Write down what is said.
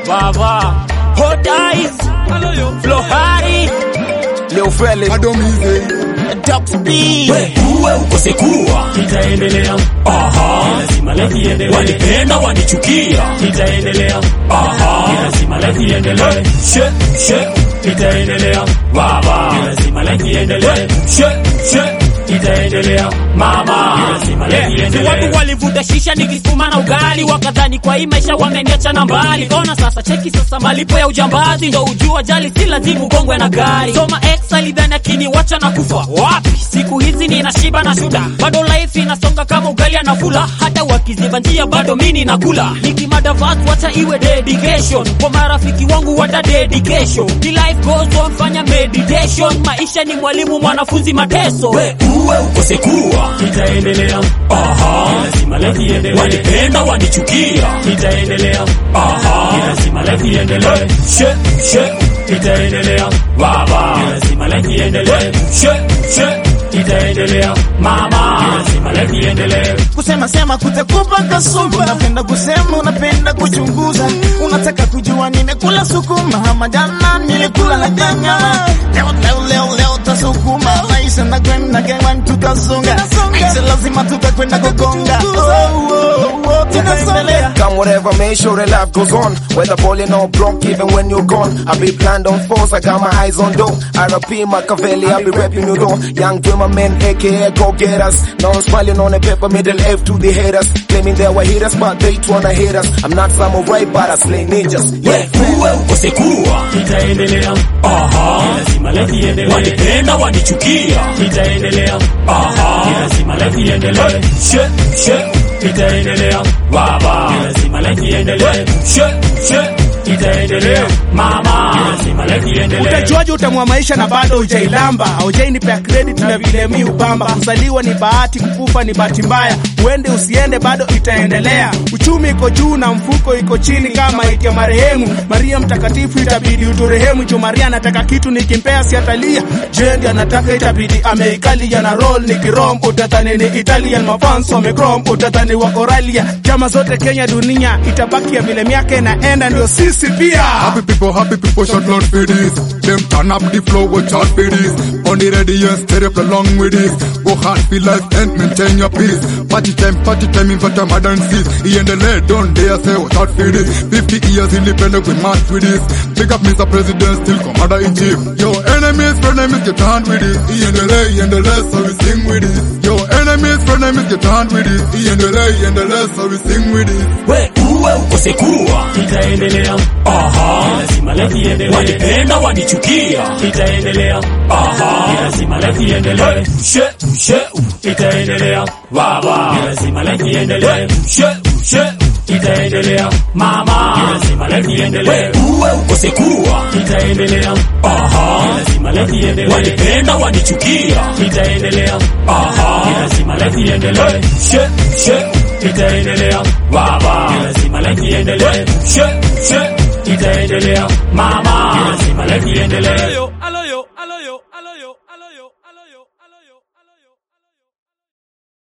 baba hot eyes flohari Leo Feli Doc B uwe ukose kuwa itaendelea aha lazima life iendelee wanipenda wanichukia itaendelea aha lazima life iendelee she she itaendelea baba lazima life iendelee she she itaendelea mama lazima life Si iendelee watu walivuta shisha nikisukuma na ugali, wakadhani kwa hii maisha wameniacha na mbali. Ona sasa, cheki sasa, malipo ya ujambazi ndo ujua jali, si lazima ugongwe na gari. Soma ex alidhani akiniwacha na kufa wapi? Siku hizi nina shiba na shuda, bado life inasonga kama ugali anafula, hata wakiziba njia bado mini nakula. Nikimada verse wacha iwe dedication kwa marafiki wangu, wata dedication. The life goes on, fanya meditation. Maisha ni mwalimu, mwanafunzi mateso. we uwe ukose kuwa itaendelea aha lazima life iendelee wanipenda wanichukia itaendelea aha lazima life iendelee she she itaendelea baba lazima life iendelee she she itaendelea mama lazima life iendelee kusema sema kutakupa kasumba. Unapenda kusema, unapenda kuchunguza, unataka kujua nimekula sukuma ama jana nilikula na nyanya. Leo leo leo leo tasukuma maisha na kwenda gengwan tutasonga, maisha lazima tutakwenda kugonga. Oh, oh, oh, tunaendelea. Come whatever, make sure that life goes on. Whether balling or broke, even when you're gone. I be planned on force, I got my eyes on dough. RP Machiavelli, I be rapping you though. Young dreamer men, aka go get us. Now I'm smiling on a paper, middle F to the haters. Claiming they were haters, but they wanna hate us. I'm not samurai, but I slay ninjas. we Yeah. uwe ukose kuwa itaendelea aha lazima life iendelee wanipenda wanichukia itaendelea aha lazima life iendelee she she itaendelea baba lazima life iendelee she she itaendelea mama lazima life iendelee Utajuaje utamwa maisha na bado hujailamba? Haujainipea credit na vile mi upamba. Kuzaliwa ni bahati, kukufa ni bahati mbaya. Uende usiende, bado itaendelea. Uchumi iko juu na mfuko iko chini, kama ikia marehemu Maria Mtakatifu, itabidi uturehemu. Jo, Maria anataka kitu nikimpea siatalia. Jendi anataka itabidi ameikalia na roll nikirom, utadhani ni Italian mafans wamekrom, utadhani wa Oralia. Chama zote Kenya, dunia itabaki ya vile miaka inaenda, ndio sisi pia. Happy people, happy people should not for this. Them turn up the flow, watch out for this. On the ready and stay up along with this. Go hard for life and maintain your peace. Party time, party time in Vata Madan seas. He and the lead, don't dare say watch out for this. 50 years independent, we march with this. Big up Mr. President, still commander in chief. Your enemies, frenemies, get hand with it. He and the lay, and the less, so we sing with it. Your enemies, frenemies, get hand with it. He and the lay, and the less, so we sing with it. we uwe ukose kuwa itaendelea aha lazima life iendelee wanipenda wanichukia itaendelea aha lazima life iendelee she she itaendelea baba lazima life iendelee she she itaendelea mama lazima life we iendelee uwe ukose kuwa itaendelea aha lazima life iendelee wanipenda wanichukia itaendelea aha lazima life iendelee she she itaendelea baba lazima life iendelee she she itaendelea mama lazima life iendelee